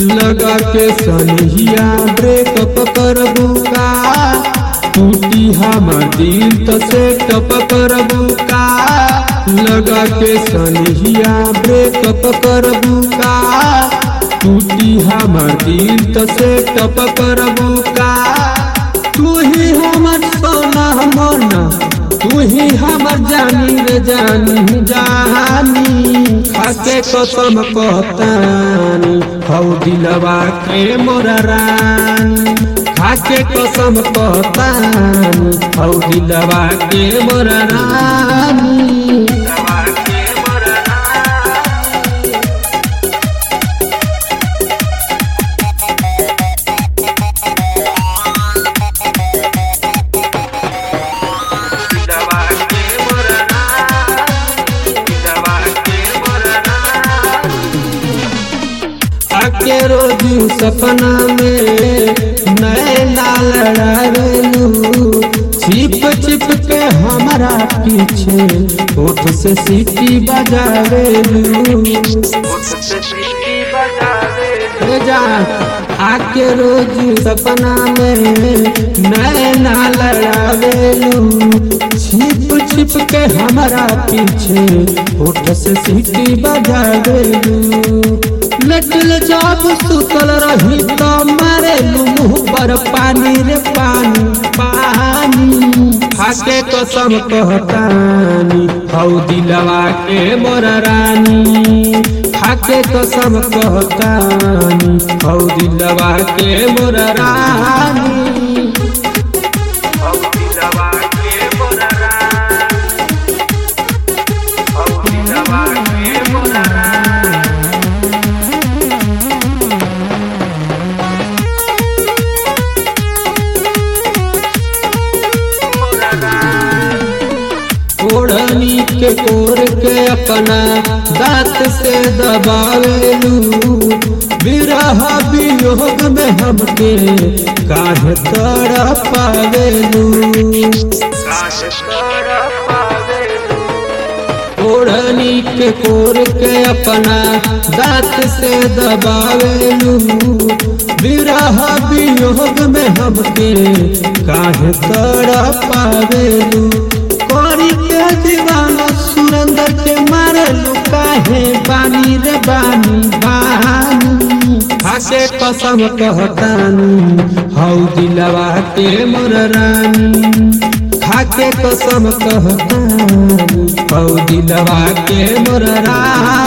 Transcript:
लगा के सनहिया ब्रेकअप करबू का टूटी हमर दिल तो सेटअप करबू का लगा के सनहिया ब्रेकअप करबू का टूटी हमर दिल तो सेटअप करबू का तू ही हमर सोना मोना तू ही हमर जानी रे जानी जानी खाके कसम कहतानी हौ दिलवा के मोरा रानी खाके कसम कहतानी हौ दिलवा के मोरा रानी आके रोजू सपना में नए नाल लड़ावेलू छिप छिप के हमारा पीछे होठ से सीटी बजावेलू ए जा आके रोज सपना में नए नाल लड़ावेलू छिप छिप के हमारा पीछे होठ से सीटी बजावेलू लटल जब सुतल रही तो मारे मुंह पर पानी रे पानी पानी खाके कसम कहतानी हौ दिलवा के मोर रानी खाके कसम कहतानी हौ दिलवा के मोर रानी ओढ़नी के कोर के अपना दांत से दबावेलू विरह वियोग में हमके काहे तड़ पावेलू ओढ़नी के कोर के अपना दांत से दबावेलू विरह वियोग में हमके काहे तड़ पावेलू कोरी के दीवाना सुरेंद्र के मारे लुकाहे बानी रे बानी बानी खाके कसम कहतानी हौ दिलवा के मोर रानी खाके कसम कहतानी हौ दिलवा के मोर रानी